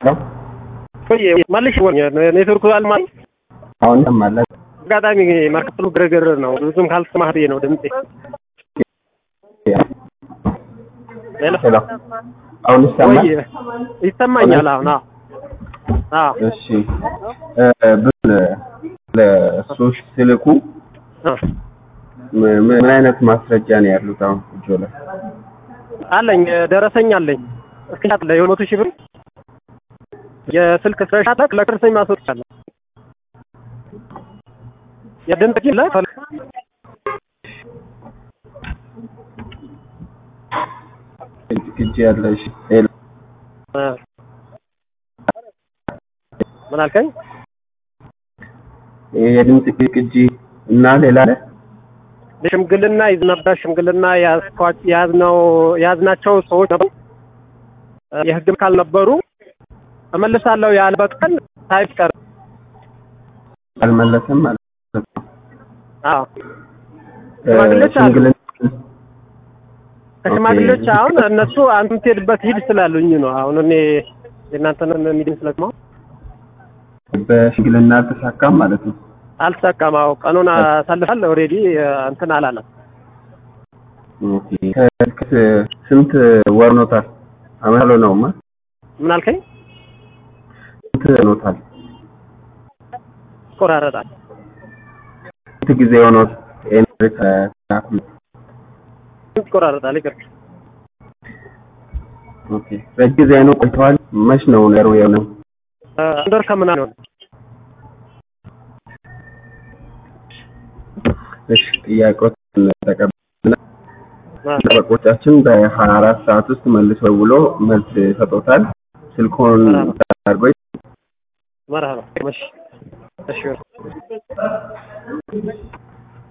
ቆይ መልሽ ኔትወርኩ አልማ አሁን ይሰማል። አጋጣሚ ማርክፕሉ ግርግር ነው። ብዙም ካልሰማህ ብዬ ነው ድምጼ። ሄሎ ሄሎ አሁን ይሰማል። ቆይ ይሰማኛል። አሁን አዎ አዎ እሺ እ ብል ለሶሽ ስልኩ አ ምን ምን አይነት ማስረጃ ነው ያሉት? አሁን እጆ ላይ አለኝ ደረሰኝ አለኝ። እስክሪንሻት አለ የመቶ ሺህ ብር የስልክ ስክሪንሻት አለ ለደረሰኝ ማስወጣለሁ። የድምጽ ግን ለፈል ቅጂ ያለ እሺ ሄሎ አ ምን አልከኝ? የድምጽ ቅጂ እና ሌላ አለ? ሽምግልና ይዝ ነበር። ሽምግልና ያዝኳ- ያዝነው ያዝናቸው ሰዎች ነበሩ። የህግም ካልነበሩ እመልሳለሁ ያልበት ቀን ሳይቀር አልመለሰም ማለት ነው። አዎ እ ሽማግሌዎች አሉ። ሽምግልና ከሽማግሌዎች ኦኬ። አሁን እነሱ አንተ የምትሄድበት ሂድ ስላሉኝ ነው። አሁን እኔ የእናንተን ሚዲም ስለስማው በሽምግልና አልተሳካም ማለት ነው። አልተሳካም። አዎ ቀኑን አሳልፋል። ኦልሬዲ እንትን አላለም። ኦኬ። ከ- ስንት ወር ኖታል? አመት አልሆነውማ። ምን አልከኝ? ስንት ኖታል? ይቆራረጣል። ስንት ጊዜ ሆኖት ይሄን ከተላኩ? ይቆራረጣል። ይቅር ኦኬ። ረጅም ጊዜ ነው ቆይተዋል። መች ነው ነገሩ የሆነው? አንድ ወር ከምናምን ነው። እሺ ጥያቄዎችን ተቀብለናል። አ ጠበቆቻችን በሀያ አራት ሰዓት ውስጥ መልሶ ብሎ መልስ ይሰጡታል። ስልኮን አድርጎ መርሃባ እሺ እሺ